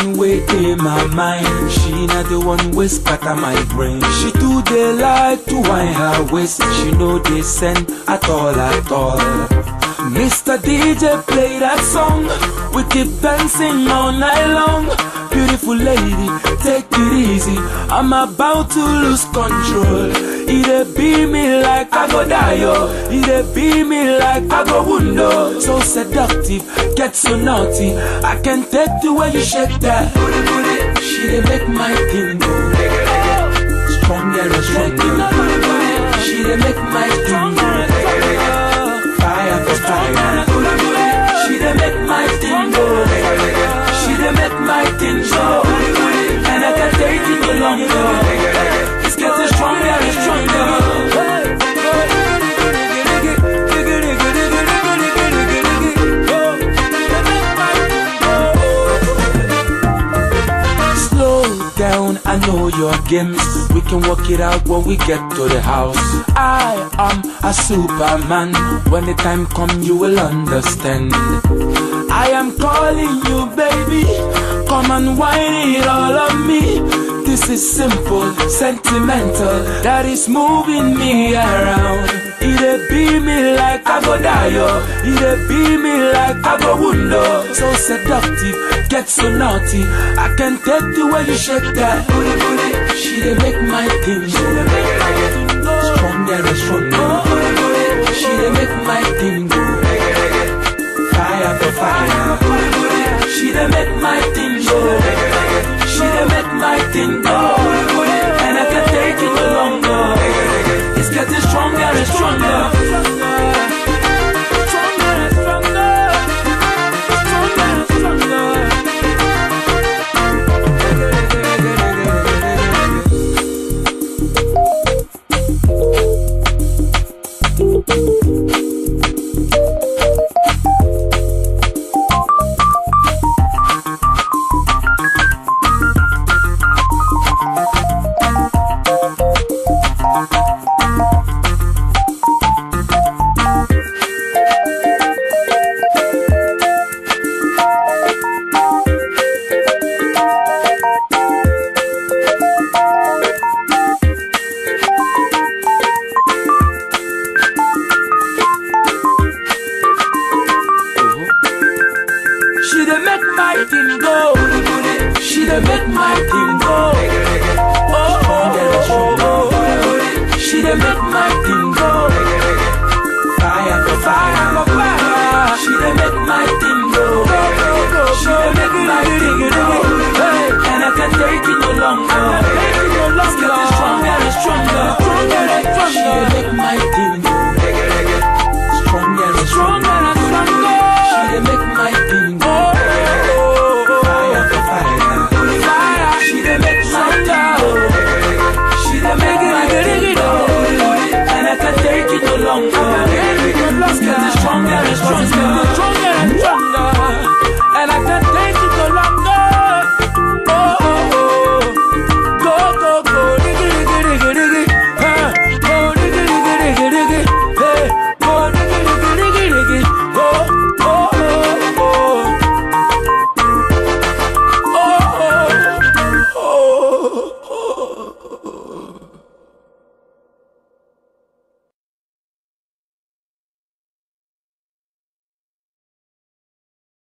one way in my mind. She not the one way scatter my brain. She do the like to wind her waist. She know they send at all at all. Mr. DJ play that song. We keep dancing all night long. Beautiful lady, take it easy. I'm about to lose control. It be me like I go die, yo. It be me like I go window. So seductive, get so naughty. I can take the way you shake that booty booty. She dey make my thing go stronger and stronger. She dey make my thing go fire for fire. She dey make my thing go. She dey make my thing go. And I can take it no longer. It's getting stronger and stronger. Slow down, I know your games. We can work it out when we get to the house. I am a superman. When the time come, you will understand. I am calling you, baby. Come and whine it all on me. This is simple, sentimental. That is moving me around. It be me like I go die, yo. It be me like I go window. So seductive, get so naughty. I can take the way you shake that booty booty. She dey make my thing, she dey make my thing go stronger and stronger. She dey make my thing go fire for fire. She dey make my thing go. She dey make my thing go. And I can take it no longer. It's getting stronger and stronger. Stronger and stronger. Stronger and stronger. She dey make my thing go. She dey make my thing go. Oh, oh, oh, oh. She dey make